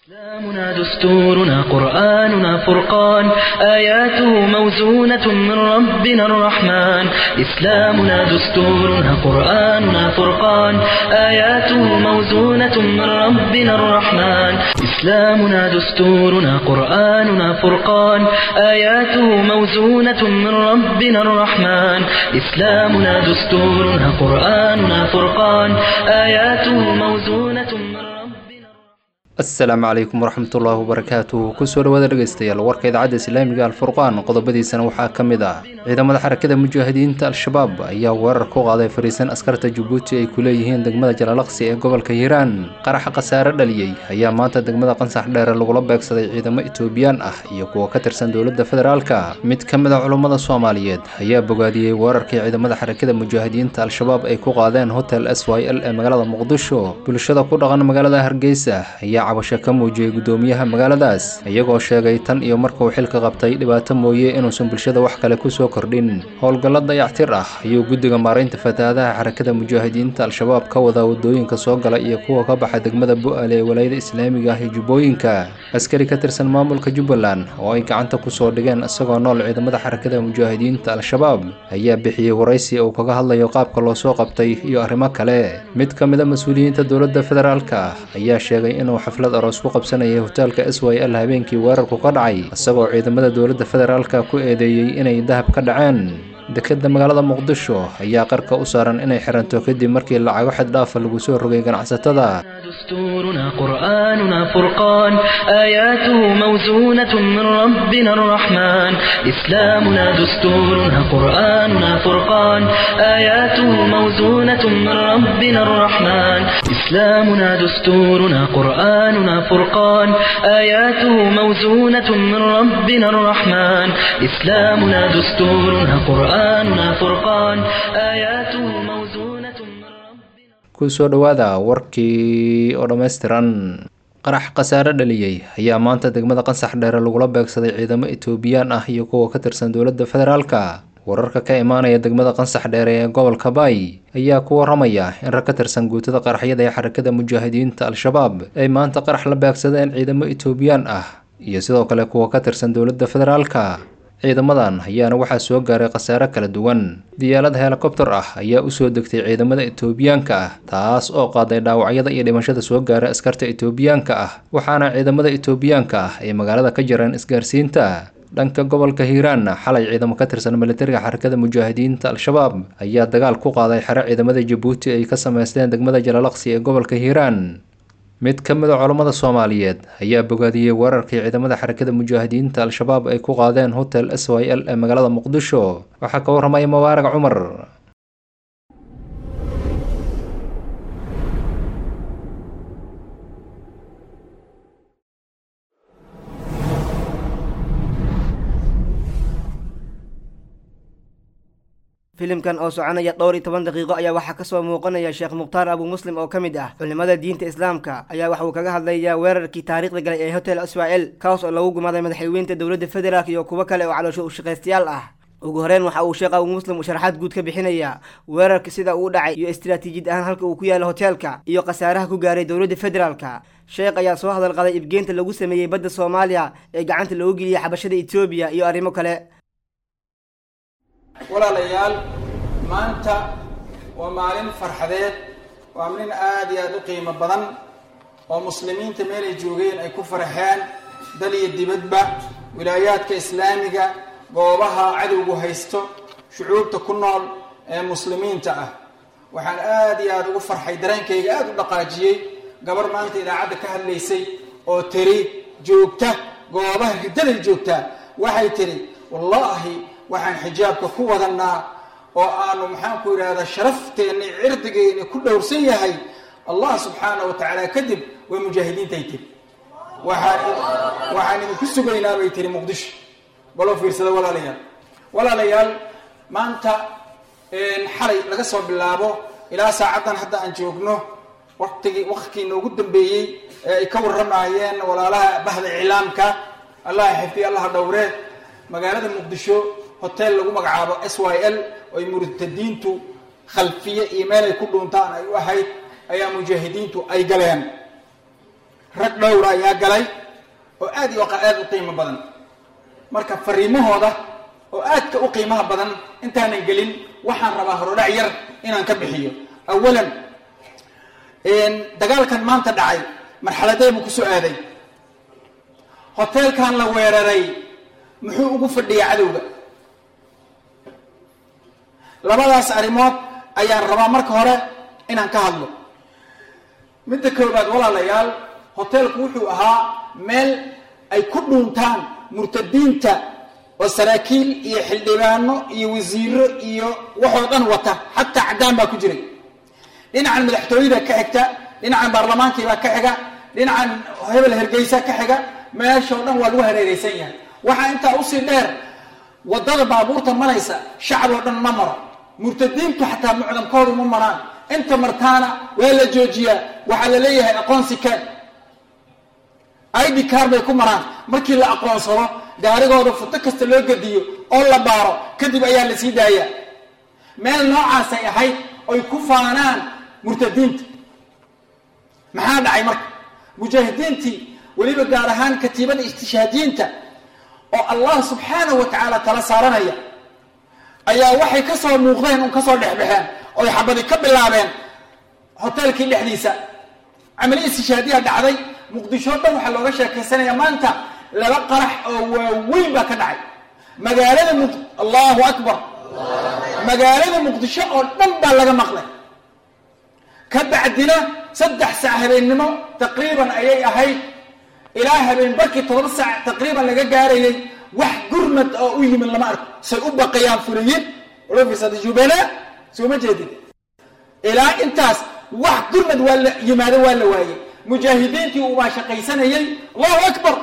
إسلامنا دستورنا قرآننا فرقان آياته موزونة من ربنا الرحمن إسلامنا دستورنا قرآننا فرقان آياته موزونة من ربنا الرحمن إسلامنا دستورنا قرآننا فرقان آياته موزونة من ربنا الرحمن إسلامنا دستورنا قرآننا فرقان آياته موزونة من ربنا الرحمن asalaamu calaykum waraxmatullaahi wabarakaatuh kusoo dhawaada dhegeystayaal warka idaacadda islaamiga alfurqaan qodobadiisana waxaa ka mid ah ciidamada xarakada mujaahidiinta al-shabaab ayaa weerar ku qaaday fariisan askarta jabuuti ay ku leeyihiin degmada jalalaqsi ee gobolka hiiraan qaraxa khasaare dhaliyey ayaa maanta degmada qansax dheere lagula beegsaday ciidamo etoobiyaan ah iyo kuwa ka tirsan dowladda federaalka mid ka mid a culummada soomaaliyeed ayaa bogaadiyey weerarkii ciidamada xarakada mujaahidiinta al-shabaab ay ku qaadeen hotel s y l ee magaalada muqdisho bulshada ku dhaqan magaalada hargeysa ayaa cabasho ka muujiyey guddoomiyaha magaaladaas iyagoo sheegay tan iyo markuu xilka qabtay dhibaato mooye inuusan bulshada wax kale kusoo kordhin howlgallo dayactir ah ayuu guddiga maaraynta fatahaadaha xarakada mujaahidiinta al-shabaab ka wadaa wadooyinka soo gala iyo kuwa ka baxa degmada bu-aale ee walaayada islaamiga ah ee jubbooyinka askari ka tirsan maamulka jubbaland oo ay gacanta kusoo dhigeen isagoo nool ciidamada xarakada mujaahidiinta al-shabaab ayaa bixiyey waraysi uu kaga hadlayo qaabka loo soo qabtay iyo arrimo kale mid ka mid a mas-uuliyiinta dowladda federaalka ayaa sheegay inuu xaflad aroos ku qabsanayay hoteelka s y l habeenkii weerarku ka dhacay isagoo ciidamada dowladda federaalka ku eedeeyey inay dahab ka dhaceen dekeda magaalada muqdisho ayaa qarka u saaran inay xiranto kadib markii lacago xad dhaafa lagu soo rogay ganacsatada دستورنا قرآننا فرقان آياته موزونة من ربنا الرحمن إسلامنا دستورنا قرآننا فرقان آياته موزونة من ربنا الرحمن إسلامنا دستورنا قرآننا فرقان آياته موزونة من ربنا الرحمن إسلامنا دستورنا قرآننا فرقان آياته موزونة من ربنا kusoo dhowaada warkii oo dhammaystiran qarax khasaare dhaliyey ayaa maanta degmada qansax dheere lagula beegsaday ciidamo etoobiyaan ah iyo kuwa ka tirsan dowladda federaalka wararka ka imaanaya degmada qansax dheere ee gobolka baay ayaa ku waramaya in rag ka tirsan guutada qaraxyada ee xarakada mujaahidiinta al-shabaab ay maanta qarax la beegsadeen ciidamo etoobiyaan ah iyo sidoo kale kuwa ka tirsan dowladda federaalka ciidamadan ayaana waxaa soo gaaray khasaare kala duwan diyaalad helikobter ah ayaa usoo degtay ciidamada etoobiyaanka ah taas oo qaaday dhaawacyada iyo dhimashada soo gaaray askarta etoobiyaanka ah waxaana ciidamada etoobiyaanka ah ay magaalada ka jareen isgaarsiinta dhanka gobolka hiiraanna xalay ciidamo ka tirsan militariga xarakada mujaahidiinta al-shabaab ayaa dagaal ku qaaday xero ciidamada jabuuti ay ka sameysteen degmada jalalaqsi ee gobolka hiiraan mid ka mid a culammada soomaaliyeed ayaa bogaadiyey weerarkii ciidamada xarakada mujaahidiinta al-shabaab ay ku qaadeen hotel s y l ee magaalada muqdisho waxaa ka warramaya mubaarag cumar filimkan oo soconaya dhowr iyo toban daqiiqo ayaa waxaa kasoo muuqanaya sheekh mukhtaar abu muslim oo ka mid ah culimada diinta islaamka ayaa waxa uu kaga hadlayaa weerarkii taariikhda galay ee hotel israel kaas oo lagu gumaaday madaxweynta dowladda federaalk iyo kuwo kale oo caloosho ushaqaystayaal ah ugu horeyn waxa uu sheekh abu muslim uu sharaxaad guud ka bixinaya weerarka sida uu dhacay iyo istiraatiijiyad ahaan halka uu ku yaalo hoteelka iyo khasaaraha ku gaaray dowladda federaalka sheekh ayaa soo hadal qaday ibgeenta lagu sameeyey badda soomaaliya ee gacanta loogu geliyay xabashada etoobiya iyo arrimo kale walaalayaal maanta waa maalin farxadeed waa maalin aada iyo aada u qiimo badan oo muslimiinta meelay joogeen ay ku farxeen dal iyo dibadba wilaayaadka islaamiga goobaha cadowgu haysto shucuubta ku nool ee muslimiinta ah waxaan aada iyo aada ugu farxay dareenkayga aada u dhaqaajiyey gabar maanta idaacadda ka hadlaysay oo tiri joogta goobaha riddaday joogtaa waxay tiri wallaahi waxaan xijaabka ku wadanaa oo aanu maxaanku yidhahdaa sharafteenna cirdigeenna ku dhowrsan yahay allah subxaana wa tacaala kadib way mujaahidiintay tiri waxaan waxaan idinku sugaynaa bay tiri muqdisho baloo fiirsada walaalayaal walaalayaal maanta xalay laga soo bilaabo ilaa saacaddan hadda aan joogno waqtigii waqtkii noogu dambeeyey ee ay ka warramayeen walaalaha bahda iclaamka allah xifdiy allaha dhowree magaalada muqdisho hotel lagu magacaabo s y l oo ay murtadiintu khalfiye iyo meel ay ku dhuuntaan ay u ahayd ayaa mujaahidiintu ay galeen rag dhowra ayaa galay oo aad iyo aad u qiimo badan marka fariimahooda oo aadka u qiimaha badan intaanan gelin waxaan rabaa horodhac yar inaan ka bixiyo awalan dagaalkan maanta dhacay marxaladee buu kusoo aaday hoteelkan la weeraray muxuu ugu fadhiyaa cadowga labadaas arrimood ayaan rabaa marka hore inaan ka hadlo midda koobaad walaalayaal hoteelku wuxuu ahaa meel ay ku dhuuntaan murtadiinta oo saraakiil iyo xildhibaano iyo wasiiro iyo waxoo dhan wata xataa caddaan baa ku jiray dhinacan madaxtooyada ka xigta dhinacan baarlamaankiibaa ka xiga dhinacan hebel hergeysa ka xiga meeshao dhan waa lagu hareereysan yahay waxaa intaa usii dheer wadada baabuurta maraysa shacab oo dhan ma maro murtadiintu xataa mucdamkoodu ma maraan inta martaana waa la joojiyaa waxaa la leeyahay aqoonsi kaan id car bay ku maraan markii la aqoonsado gaarigooda futo kasta loo gediyo oo la baaro kadib ayaa la sii daayaa meel noocaasay ahayd oy ku faanaan murtadiinta maxaa dhacay marka mujaahidiintii weliba gaar ahaan katiibada istishhaadiyiinta oo allah subxaanahu wa tacaala tala saaranaya ayaa waxay ka soo muuqdeen un kasoo dhexbaxeen oy xabadi ka bilaabeen hoteelkii dhexdiisa camali istishhaadiya dhacday muqdisho dhan waxaa looga sheekaysanaya maanta laba qarax oo waaweyn baa ka dhacay magaalada mu allahu akbar magaalada muqdisho oo dhan baa laga maqlay ka bacdina saddex saac habeennimo taqriiban ayay ahayd ilaa habeen barkii todoba saac taqriiban laga gaarayay wax gurmad oo u yimid lama arko say u baqayaan fuliyiin rufisat jubala sooma jeedin ilaa intaas wax gurmad waa la yimaado waa la waayey mujaahidiintii ubaa shaqaysanayay allahu akbar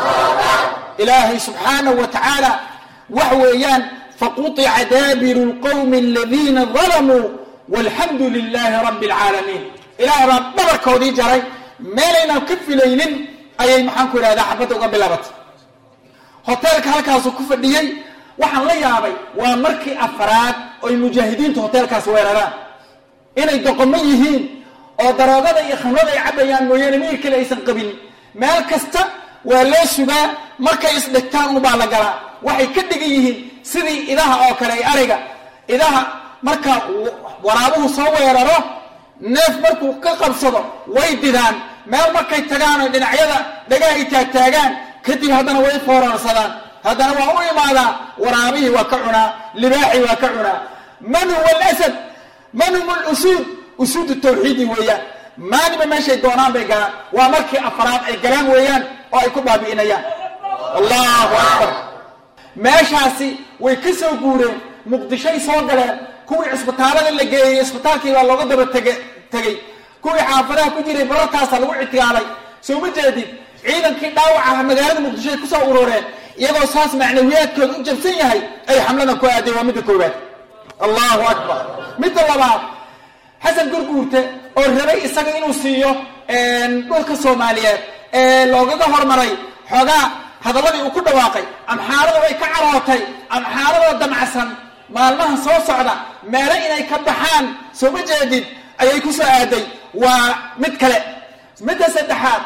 ilaahay subxaanahu wa tacaala wax weeyaan faquطica daabiru lqowmi aladiina dalamuu walxamdu lilaahi rabbi alcaalamiin ilaah baa dhabarkoodii jaray meelaynaan ka filaynin ayay maxaan ku idhahdaa xabadda uga bilaabatay hoteelka halkaasu ku fadhiyey waxaan la yaabay waa markii afraad oy mujaahidiintu hoteelkaas weeraraan inay doqomo yihiin oo daroogada iyo khamrada ay cabayaan mooyaane miyir kale aysan qabin meel kasta waa loo sugaa markay isdhigtaan unbaa la galaa waxay ka dhigan yihiin sidii idaha oo kale ay ariga idaha marka waraabuhu soo weeraro neef markuu ka qabsado way didaan meel markay tagaan oy dhinacyada dhagaha ay taagtaagaan kadib haddana way foorarsadaan haddana waa u imaadaa waraabihii waa ka cunaa libaaxii waa ka cunaa man huwa alasad man hum lusuud usuudu tawxiidi weeyaan maaliba meeshay doonaan bay galaan waa markii afraad ay galaan weeyaan oo ay ku baabi'inayaan allahu akbar meeshaasi way ka soo guureen muqdishoy soo galeen kuwii cisbitaalada la geeyey isbitaalkii baa looga daba tege tegey kuwii xaafadaha ku jiray barartaasa lagu ictigaalay soo ma jeedid ciidankii dhaawacaha magaalada muqdishoay kusoo urureen iyagoo saas macnawiyaadkooda u jabsan yahay ay xamladan ku aadeen waa midda koowaad allahu akbar midda labaad xasan gurguurte oo rabay isaga inuu siiyo dhulka soomaaliyeed ee loogaga hormaray xoogaa hadalladii uu ku dhawaaqay amxaarada way ka carootay amxaaradoo damacsan maalmaha soo socda meelo inay ka baxaan soo ma jeedid ayay ku soo aaday waa mid kale midda saddexaad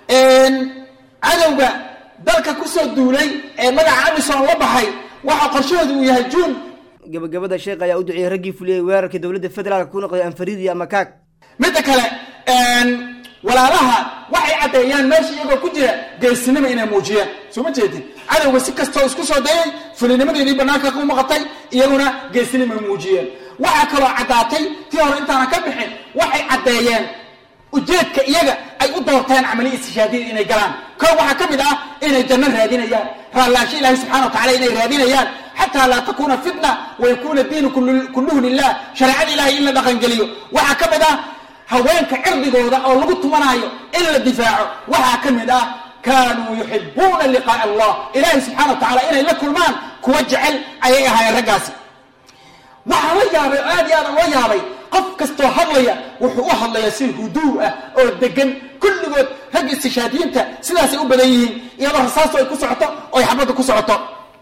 cadowga dalka kusoo duulay ee magaca amison la baxay waxa qorshahoodu uu yahay juun gabagabada sheekh ayaa u duceeyey raggii fuliyey weerarkii dowladda federaalka ku noqday anfariid iyo amakaag midda kale walaalaha waxay caddeeyaan meesha iyagoo ku jira geesinima inay muujiyaan soo ma jeedin cadowga si kastoo isku soo dayay fulinimadeedii banaanka ku maqatay iyaguna geesinimay muujiyeen waxaa kaloo caddaatay tii hore intaanan ka bixin waxay caddeeyeen ujeedka iyaga ay u doorteen camaliya istishaadiyad inay galaan koo waxaa ka mid ah inay janno raadinayaan raallaansho ilaahi subxana wa tacala inay raadinayaan xataa laa takuuna fitna wayakuuna diinu kulluhu lilah shareecada ilahay in la dhaqangeliyo waxaa ka mid ah haweenka cirdigooda oo lagu tumanaayo in la difaaco waxaa ka mid ah kaanuu yuxibuuna liqaa'a allah ilaahay subxana wa tacala inay la kulmaan kuwa jecel ayay ahaayeen raggaasi waxaa la yaabay oo aad iyo aad loo yaabay qof kastoo hadlaya wuxuu u hadlayaa si huduu ah oo degan kulligood ragga istishaadiyiinta sidaasay u badan yihiin iyadoo rasaastu ay ku socoto oy xabadda ku socoto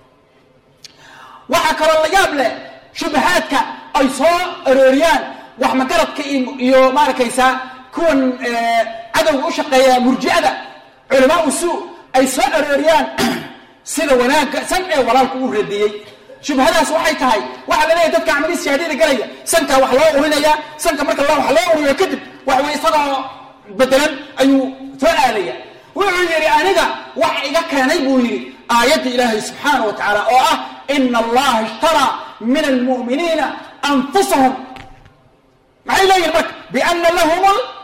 waxaa kaloo la yaab leh shubahaadka ay soo arooriyaan wax magaradka iyo maarakaysaa kuwan cadowga u shaqeeya murji'ada culamaa usuu ay soo arooriyaan sida wanaagga san ee walaalku u radiyey shubhadaas waxay tahay waxaa la leeyahy dadka camalii shahaadada galaya sankaa wax loo urinayaa sanka marka wax loo uriyo kadib wax wey isagoo bedelan ayuu soo aadaya wuxuu yidhi aniga wax iga keenay buu yidhi aayadda ilaahay subxaana wa tacaala oo ah ina allaha ishtaraa min almu'miniina anfusahum maxay leeyihin marka biana lahum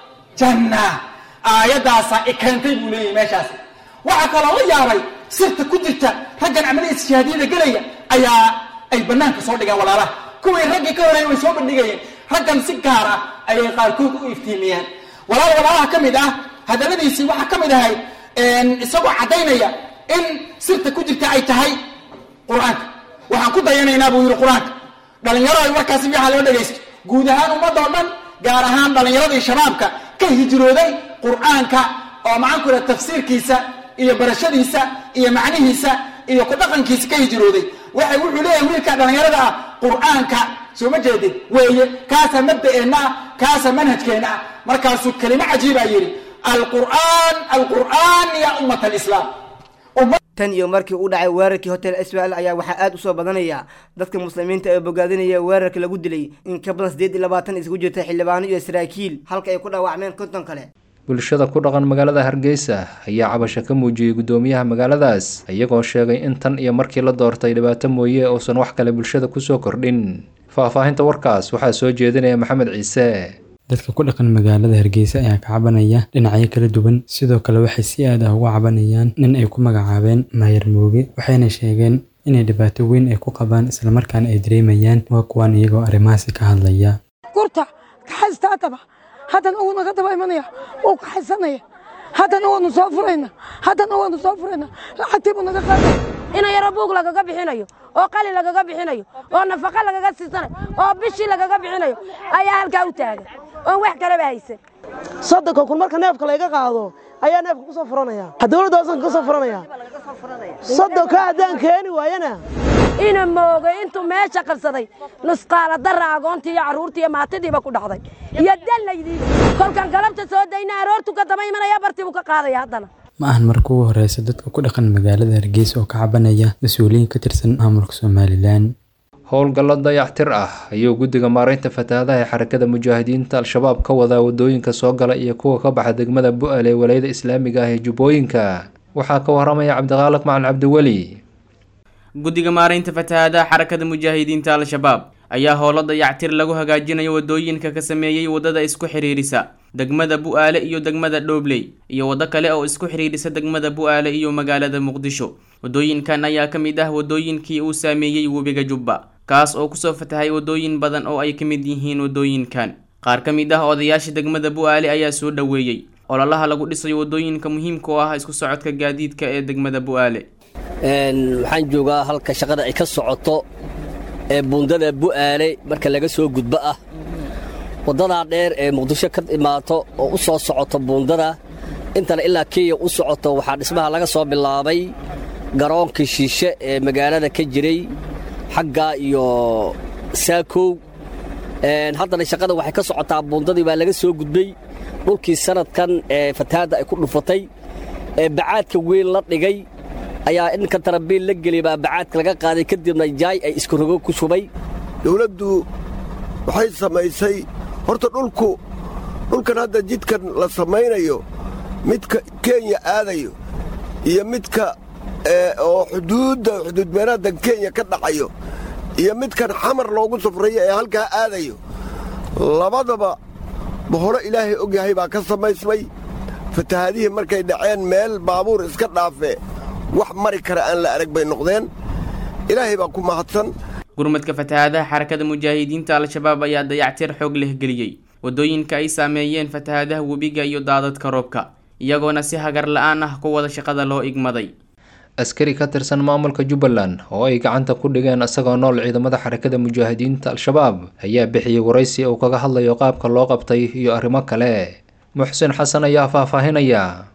ljanna aayaddaasaa i keentay buu leeyahy meeshaas waxaa kaloo la yaabay sirta ku jirta raggan camaliyada shahaadiyada gelaya ayaa ay banaanka soo dhigeen walaalaha kuwii raggii ka horeeyay way soo bandhigayeen raggan si gaar ah ayay qaarkood u iftiimiyeen walaal walaalaha ka mid ah hadalladiisii waxaa ka mid ahay isagoo caddaynaya in sirta ku jirta ay tahay qur-aanka waxaan ku dayanaynaa buu yidhi qur-aanka dhalinyaro ay warkaasi fiixa loo dhegaysto guud ahaan ummadoo dhan gaar ahaan dhallinyaradii shabaabka ka hijrooday qur-aanka oo maxaanku iraha tafsiirkiisa iyo barashadiisa iyo macnihiisa iyo ku dhaqankiisa ka hijrooday waxay wuxuu leeyahay wiilka dhallinyarada ah qur-aanka soo ma jeedin weeye kaasaa mabda'eenna ah kaasaa manhajkeenna ah markaasuu kelimo cajiibaa yidhi alqur'aan alqur'aan ya ummat alislaam tan iyo markii uu dhacay weerarkii hotel swl ayaa waxaa aada usoo badanaya dadka muslimiinta ee bogaadinaya weerarka lagu dilay in ka badan siddeed iyo labaatan isugu jirta xildhibaano iyo saraakiil halka ay ku dhaawacmeen konton kale bulshada ku dhaqan magaalada hargeysa ayaa cabasho ka muujiyey guddoomiyaha magaaladaas iyagoo sheegay in tan iyo markii la doortay dhibaato mooye uusan wax kale bulshada kusoo kordhin faahfaahinta warkaas waxaa soo jeedinaya maxamed ciise dadka ku dhaqan magaalada hargeysa ayaa ka cabanaya dhinacyo kala duwan sidoo kale waxay si aad ah uga cabanayaan nin ay ku magacaabeen maayar mooge waxayna sheegeen inay dhibaato weyn ay ku qabaan islamarkaana ay dareemayaan waa kuwaan iyagoo arrimahaasi ka hadlaya gurta kaxaystaataba haddana uu naga daba imanaya uu kaxaysanaya haddana waanu soo furayna haddana waanu soo furayna lacagtii buu naga qaaday ina yaro buug lagaga bixinayo oo qali lagaga bixinayo oo nafaqa lagaga siisanayo oo bishii lagaga bixinayo ayaa halkaa u taagan oon wax kaleba haysan soddonka kun marka neefka layga qaado ayaa neefka ku soo furanaya dowladda hoosanka ka soo furanaya soddonka haddaan keeni waayana ina moogay intuu meesha qabsaday nusqaala dara agoontii iyo carruurtii iyo maatidiiba ku dhacday iyo dallaydii kolkan galabta soo dayna aroortu ka daba imanaya bartii buu ka qaadaya haddana ma ahan marka ugu horeysa dadka ku dhaqan magaalada hargeysa oo ka cabanaya mas-uuliyiin ka tirsan maamulka somalilan howlgallo dayactir ah ayuu guddiga maaraynta fatahaadaha ee xarakada mujaahidiinta al-shabaab ka wadaa wadooyinka soo gala iyo kuwa ka baxa degmada bu-al ee walayada islaamiga ah ee jubbooyinka waxaa ka waramaya cabdiqaaliq macal cabdiweli guddiga maaraynta fatahaadaha xarakada mujaahidiinta al-shabaab ayaa howlo dayactir lagu hagaajinayo wadooyinka ka sameeyey waddada isku xidhiirisa degmada bu-aale iyo degmada dhoobley iyo waddo kale oo isku xidhiidhisa degmada bu-aale iyo magaalada muqdisho waddooyinkan ayaa ka mid ah waddooyinkii uu saameeyey webiga jubba kaas oo kusoo fatahay waddooyin badan oo ay ka mid yihiin waddooyinkan qaar ka mid ah odayaasha degmada bu-aale ayaa soo dhoweeyey ololaha lagu dhisayo waddooyinka muhiimka oo ah isku socodka gaadiidka ee degmada bu-aale waxaan joogaa halka shaqada ay ka socoto ee buundada bu'aale marka laga soo gudbo ah waddadaa dheer ee muqdisho ka imaato oo u soo socoto buundada intana ilaa kenya u socoto waxaa dhismaha laga soo bilaabay garoonkii shiishe ee magaalada ka jiray xagga iyo saakow haddana shaqada waxay ka socotaa buundadii baa laga soo gudbay dhulkii sanadkan ee fatahaadda ay ku dhufatay ee bacaadka weyn la dhigay ayaa inka tarabiil la geliyay baa bacaadka laga qaaday kadibna jaay ay isku rogo ku shubay dawladdu waxay samaysay horta dhulku dhulkan hadda jidkan la samaynayo midka kenya aadayo iyo midka oo xuduudda xuduudbeeraaddan kenya ka dhacayo iyo midkan xamar loogu safrayo ee halkaa aadayo labadaba baholo ilaahay og yahay baa ka samaysmay fatahaadihii markay dhaceen meel baabuur iska dhaafee wax mari kara aan la arag bay noqdeen ilaahay baa ku mahadsan gurmadka fatahaadaha xarakada mujaahidiinta al-shabaab ayaa dayactir xoog leh geliyey waddooyinka ay saameeyeen fatahaadaha webiga iyo daadadka roobka iyagoona si hagar la-aan ah ku wada shaqada loo igmaday askari ka tirsan maamulka jubbaland oo ay gacanta ku dhigeen isagoo nool ciidamada xarakada mujaahidiinta al-shabaab ayaa bixiyey waraysi uu kaga hadlayo qaabka loo qabtay iyo arrimo kale muxsin xasan ayaa faahfaahinaya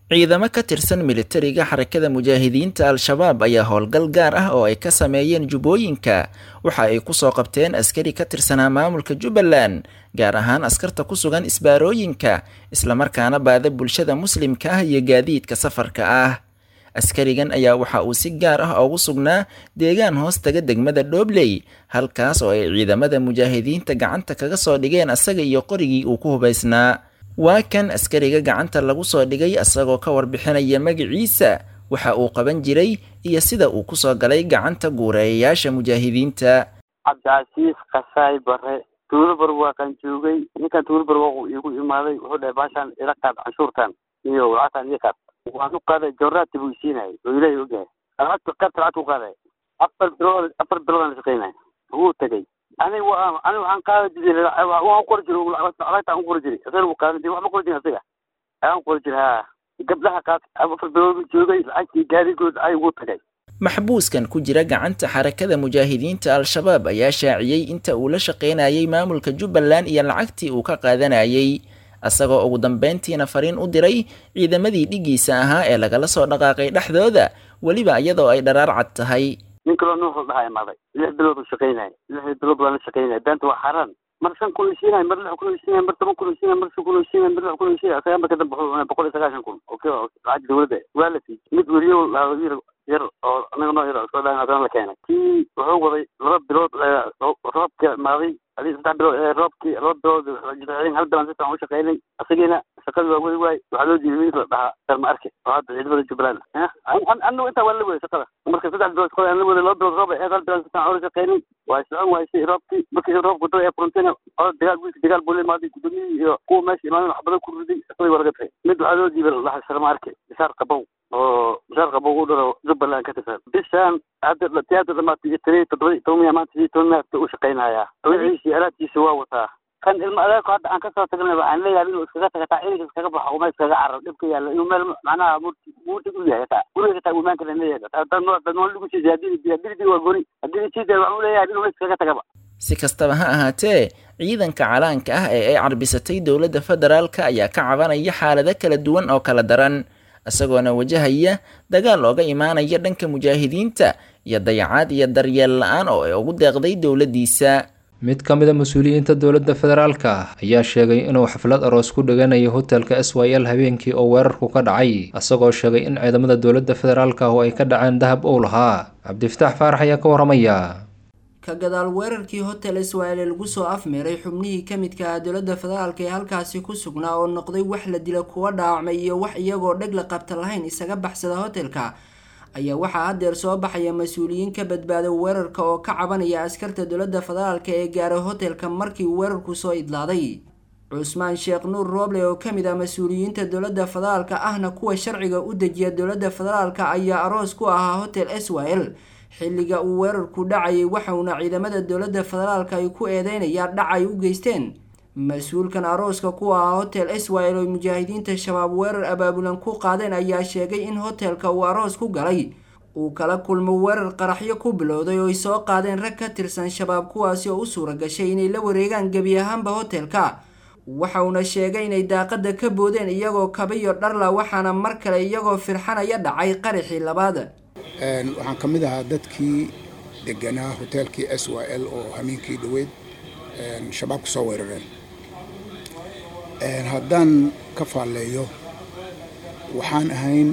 ciidamo ka tirsan militariga xarakada mujaahidiinta al-shabaab ayaa howlgal gaar ah oo ay ka sameeyeen jubbooyinka waxa ay kusoo qabteen askari ka tirsanaa maamulka jubbaland gaar ahaan askarta ku sugan isbaarooyinka islamarkaana baada bulshada muslimka ah iyo gaadiidka safarka ah askarigan ayaa waxa uu si gaar ah ugu sugnaa deegaan hoos taga degmada dhobley halkaas oo ay ciidamada mujaahidiinta gacanta kaga soo dhigeen asaga iyo qorigii uu ku hubaysnaa waa kan askariga gacanta lagu soo dhigay asagoo ka warbixinaya magaciisa waxa uu qaban jiray iyo sida uu kusoo galay gacanta guureeyayaasha mujaahidiinta cabdicasiis kasaay bare tuulabar waa kan joogay ninkan tuulabar waa igu imaaday wuxuu dhahay baashaan ila qaad canshuurtan iyo lacagtan iyo qaad waan u qaaday jawraati buu isiinayay oo ilaahay ogyahay lacagta qaybta lacagta u qaaday afar bilood afar bilood aan shaqaynay wuu tegey aniga waa aniga waxaan qaadi jiray waan qori jiray lacagta aan qori jiray asaga wuu qaadan jiray waxma qori jirin asaga ayaan qori jiray ha gabdhaha qaad afar bilood joogay lacagtii gaadigood ay ugu tagay maxbuuskan ku jira gacanta xarakada mujaahidiinta al-shabaab ayaa shaaciyey inta uu la shaqaynayay maamulka jubbaland iyo lacagtii uu ka qaadanayay asagoo ugu dambeyntiina fariin u diray ciidamadii dhigiisa ahaa ee lagala soo dhaqaaqay dhexdooda weliba iyadoo ay dharaar cad tahay nin kaloo nuuxu dhahaa imaaday lix bilood uu shaqaynaya lix bilood baan la shaqaynaya beenta waa xaaraan mar shan kun isiinay mar lix kun isiinay mar toban kun isiinay mar shan kun isiinay mar lix kun isiinay asaga marka dambe wuxuu cunay boqol iyo sagaashan kun okay lacag dawladda waa la siiyey mid weliyo yar yar oo anaga noo yar soo dhaan haddana la keenay kii wuxuu waday laba bilood roobka imaaday adii saddex bilood roobkii laba bilood hal bilan si fiican u shaqaynay asagiina shaqadii waa weli waay waxaa loo jiiday wiilka la dhahaa darma arke oo hadda ciidamada jubbaland anigu intaa waa la waday shaqada marka saddex bilood shaqada aan la waday laba bilood roob aheed hal bilan si fiican ula shaqaynay waa socon waysay roobkii markii roobku dada ee furantayna oo dagaal wiilka dagaal buu la imaaday gudoomiyihii iyo kuwa meesha imaadan wax badan ku riday shaqadii waa laga tagay mid waxaa loo jiibay la dhahaa sharma arke bishaar qabow oo bishaar qabow u dhalo jubbaland ka tirsan bishaan hadda tiyaata dhamaatay iyo tiriya toddoba toban miya maanta iyo toban miya u shaqaynayaa wixiisii alaabtiisa waa wataa kan ilmo adeerku hadda aan kasoo tagnay waxaan leeyahay inuu iskaga taga taa ininka iskaga baxo uma iskaga carar dhibka yaalla inuu meel macnaha murtig u yahay taa guriga taa imaan kale leeyahay haddaan nool lagu siisay haddii haddii waa gori haddii siisay waxaan u leeyahay inuu iskaga tagaba si kastaba ha ahaatee ciidanka calaanka ah ee ay carbisatay dowladda federaalka ayaa ka cabanaya xaalado kala duwan oo kala daran isagoona wajahaya dagaal ooga imaanaya dhanka mujaahidiinta iyo dayacaad iyo daryeel la-aan oo ay ugu deeqday dowladdiisa mid ka mid a mas-uuliyiinta dowladda federaalka ayaa sheegay inuu xaflad aroos ku dhiganayo hotelka s y l habeenkii oo weerarku ka dhacay isagoo sheegay in ciidamada dowladda federaalka oo ay ka dhaceen dahab uu lahaa cabdifataax faarax ayaa ka waramaya ka gadaal weerarkii hotel iswael lagu soo afmeeray xubnihii ka midka ah dowladda federaalka ee halkaasi ku sugnaa oo noqday wax la dila kuwa dhaawacmay iyo wax iyagoo dheg la qabta lahayn isaga baxsada hotelka ayaa waxaa haddeer soo baxaya mas-uuliyiin ka badbaaday weerarka oo ka cabanaya askarta dowladda federaalka ee gaaray hotelka markii weerarku soo idlaaday cusmaan sheekh nuur rooble oo kamid ah mas-uuliyiinta dowladda federaalka ahna kuwa sharciga u dejiya dowladda federaalka ayaa aroos ku ahaa hotel s y l xilliga uu weerarku dhacayay waxauna ciidamada dowladda federaalka ay ku eedeynayaan dhac ay u geysteen mas-uulkan arooska ku ahaa hotel s y l oo mujaahidiinta shabaab weerar abaabulan ku qaadeen ayaa sheegay in hotelka uu aroos ku galay uu kala kulmo weerar qaraxyo ku bilowday oo ay soo qaadeen rag ka tirsan shabaab kuwaasi oo u suura gashay inay la wareegaan gebi ahaanba hotelka waxauna sheegay inay daaqada ka boodeen iyagoo kabiyo dharla waxaana mar kale iyagoo firxanaya dhacay qaraxii labaad waxaan ka mid ahaa dadkii deganaa hoteelkii s y l oo hameenkii dhaweyd shabaab ka soo weerareen haddaan ka faalleeyo waxaan ahayn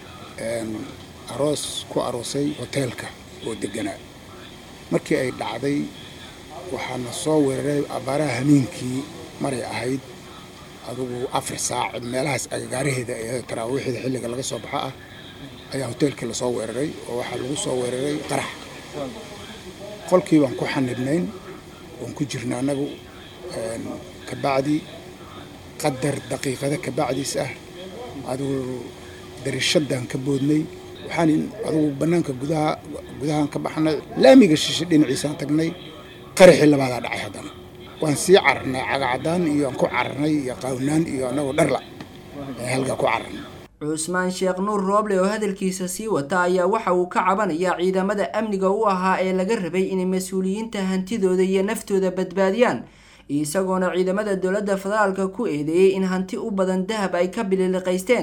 aroos ku aroosay hoteelka oo deganaa markii ay dhacday waxaana soo weeraray abaaraha hameenkii maray ahayd adugu afar saac meelahaas agagaaraheeda ee taraawiixda xilliga laga soo baxa ah ayaa hoteelkii lasoo weeraray oo waxaa lagu soo weeraray qarax qolkii baan ku xanibnayn oon ku jirna annagu kabacdi qadar daqiiqada kabacdiis ah adigu darishadaan ka boodnay waxaan adigu bannaanka gudaha gudahaan ka baxnay laamiga shishe dhinaciisaan tagnay qaraxii labaadaa dhacay haddana waan sii cararnay cagacadaan iyo aan ku cararnay iyo qaawnaan iyo annagoo dharla halkaa ku cararnay cusmaan sheekh nuur rooble oo hadalkiisa sii wata ayaa waxa uu ka cabanaya ciidamada amniga u ahaa ee laga rabay inay mas-uuliyiinta hantidooda iyo naftooda badbaadiyaan isagoona ciidamada dowladda federaalka ku eedeeyey in hanti u badan dahab ay ka bililiqaysteen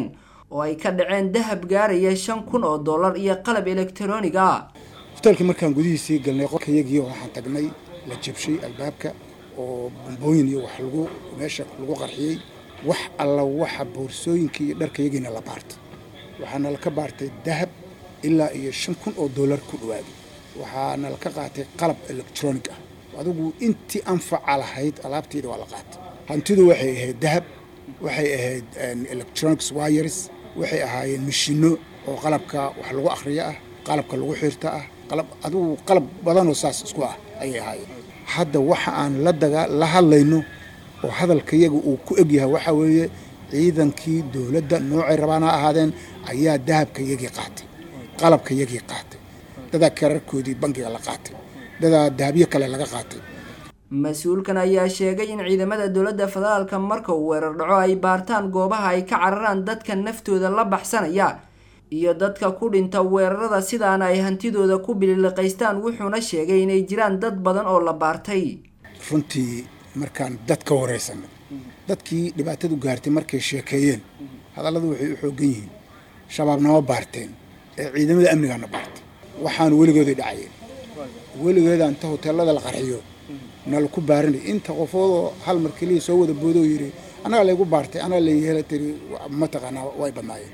oo ay ka dhaceen dahab gaaraya shan kun oo dollar iyo qalab elektaroonig ah hoteelkii markaan gudihiisii galnay qolkayagii waxaan tagnay la jabshay albaabka oo bombooyin iyo wax lagu meesha lagu qarxiyey wax alla waxa boorsooyinkii iyo dharkayagiina la baartay waxaana laka baartay dahab ilaa iyo shan kun oo dollar ku dhawaaday waxaana laka qaatay qalab electronic ah adigu intii anfaca lahayd alaabteeda waa la qaatay hantidu waxay ahayd dahab waxay ahayd electronics wires waxay ahaayeen mashino oo qalabka wax lagu akhriyo ah qalabka lagu xirta ah qalab adigu qalab badanoo saas isku ah ayay ahaayeen hadda waxa aan la daga la hadlayno oo hadalkayaga uu ku egyahay waxaa weeye ciidankii dowladda noocay rabaan ha ahaadeen ayaa dahabkayagii qaatay qalabkayagii qaatay dadaa kararkoodii bangiga la qaatay dadaa dahabyo kale laga qaatay mas-uulkan ayaa sheegay in ciidamada dowladda federaalka marka uu weerar dhaco ay baartaan goobaha ay ka cararaan dadka naftooda la baxsanaya iyo dadka ku dhinta weerarada sidaana ay hantidooda ku bililiqaystaan wuxuuna sheegay inay jiraan dad badan oo la baartay runtii markaan dad ka waraysanay dadkii dhibaatadu gaartay markay sheekeeyeen hadalladu waxay u xooggan yihiin shabaabnama baarteen ee ciidamada amnigaana baartay waxaanu weligooday dhacayeen weligeeda inta hoteelada la qarxiyo nala ku baarinay inta qofoodoo hal mar keliya soo wada boodoo yidhi annagaa laygu baartay annaga layhela tiri mataqaanaa way badnaayeen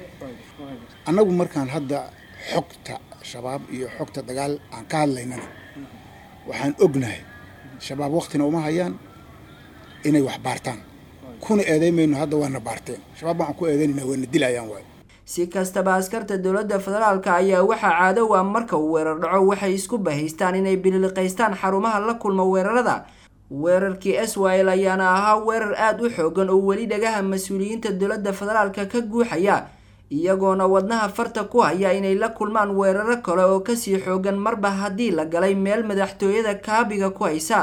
annagu markaan hadda xogta shabaab iyo xogta dagaal aan ka hadlaynana waxaan ognahay shabaab waktina uma hayaan inay wax baartaan kuna eedaymayno hadda waana baarteen shabaab waxaan ku eedaynayna waana dilayaan waay si kastaba askarta dowladda federaalka ayaa waxaa caadow ah marka uu weerar dhaco waxay isku bahaystaan inay bililiqaystaan xarumaha la kulma weerarada weerarkii swil ayaana ahaa weerar aada u xoogan oo weli dhagaha mas-uuliyiinta dowladda federaalka ka guuxaya iyagoona wadnaha farta ku haya inay la kulmaan weeraro kale oo kasii xoogan marba haddii la galay meel madaxtooyada kaabiga ku haysa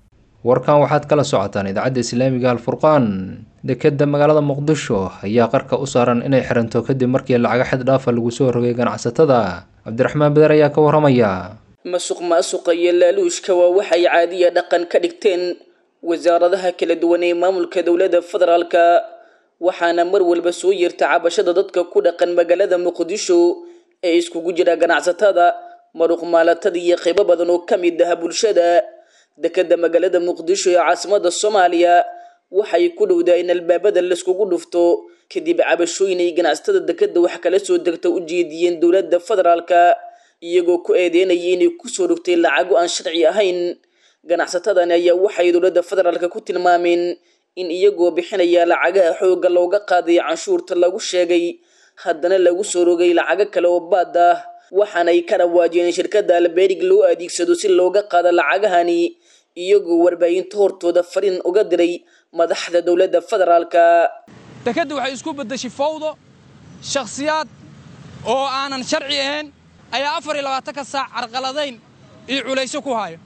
warkan waxaad kala socotaan idaacadda islaamiga alfurqaan dekeda magaalada muqdisho ayaa qarka u saaran inay xiranto kadib markii lacaga xad dhaafa lagu soo rogay ganacsatada cabdiraxmaan beder ayaa ka waramaya masuq maasuqa iyo laaluushka waa waxay caadiya dhaqan ka dhigteen wasaaradaha kala duwan ee maamulka dowladda federaalka waxaana mar walba soo yeerta cabashada dadka ku dhaqan magaalada muqdisho ee iskugu jira ganacsatada maruq maalatada iyo qaybo badan oo ka mid ah bulshada dekeda magaalada muqdisho ee caasimada soomaaliya waxay ku dhowdaa in albaabada laiskugu dhufto kadib cabashooyin ay ganacsatada dekeda wax kala soo degta u jeediyeen dowladda federaalka iyagoo ku eedeynaya inay kusoo dhogtay lacago aan sharci ahayn ganacsatadani ayaa waxay dowladda federaalka ku tilmaameen in iyagoo bixinaya lacagaha xoogga looga qaaday canshuurta lagu sheegay haddana lagu soo rogay lacago kale oo baad ah waxaanay ka dhawaajiyeen shirkadda alberig loo adeegsado si looga qaado lacagahani iyagoo warbaahinta hortooda fariin uga diray madaxda dowladda federaalka dekadda waxay isku beddeshay fawdo shakhsiyaad oo aanan sharci ahayn ayaa afar iyo labaatanka saac carqaladayn iyo culayso ku hayo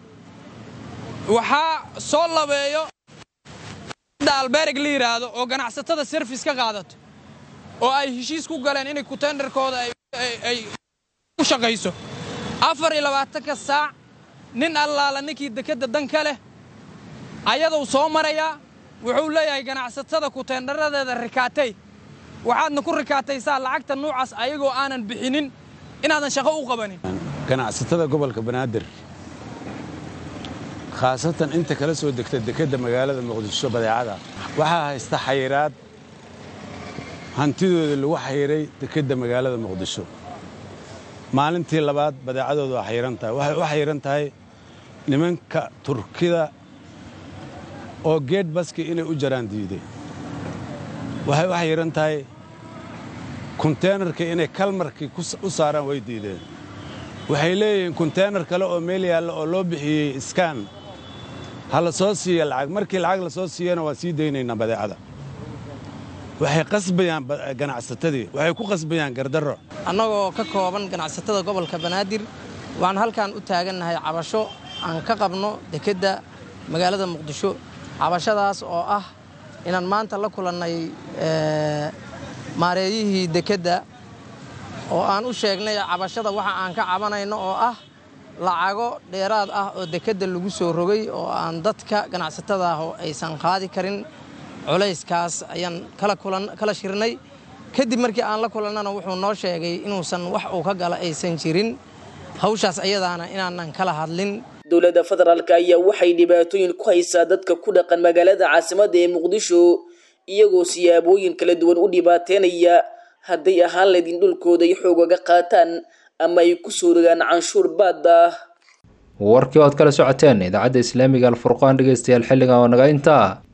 waxaa soo labeeyo alberig la yidhaahdo oo ganacsatada serfis ka qaadato oo ay heshiis ku galeen inay kutenderkooda ay u shaqayso afar iyo labaatanka saac nin allaala ninkii dekedda dan ka leh ayaduu soo marayaa wuxuu leeyahay ganacsatada kuteendharadeeda rikaatay waxaadna ku rikaataysaa lacagta nuucaas ayagoo aanan bixinin inaadan shaqo u qabanin ganacsatada gobolka banaadir khaasatan inta kala soo degta dekedda magaalada muqdisho badeecada waxaa haysta xayiraad hantidooda lagu xayiray dekedda magaalada muqdisho maalintii labaad badeecadooda waa xayiran tahay waxay u xayiran tahay nimanka turkida oo geed baski inay u jaraan diiday waxay u xayiran tahay konteenarka inay kalmarkii u saaraan way diideen waxay leeyihiin konteenar kale oo meel yaalla oo loo bixiyey iskaan ha la soo siiya lacag markii lacag la soo siiyana waan sii daynaynaa badeecada waxay qasbayaan ganacsatadii waxay ku qasbayaan gardarro annagoo ka kooban ganacsatada gobolka banaadir waxaan halkan u taagannahay cabasho aan ka qabno dekedda magaalada muqdisho cabashadaas oo ah inaan maanta la kulannay maareeyihii dekedda oo aan u sheegnay cabashada waxa aan ka cabanayno oo ah lacago dheeraad ah oo dekedda lagu soo rogay oo aan dadka ganacsatada ah oo aysan qaadi karin culayskaas ayaan kala kulan kala shirnay kadib markii aan la kulannana wuxuu noo sheegay inuusan wax uu ka gala aysan jirin hawshaas ayadaana inaanan kala hadlin dowladda federaalka ayaa waxay dhibaatooyin ku haysaa dadka ku dhaqan magaalada caasimadda ee muqdisho iyagoo siyaabooyin kala duwan u dhibaateynaya hadday ahaan laydin dhulkooda ay xoogaga qaataan ama ay ku soo rogaan canshuur baad ah warkii ood kala socoteen idaacadda islaamiga alfurqaan dhegeystayaal xilligan oo naga intaa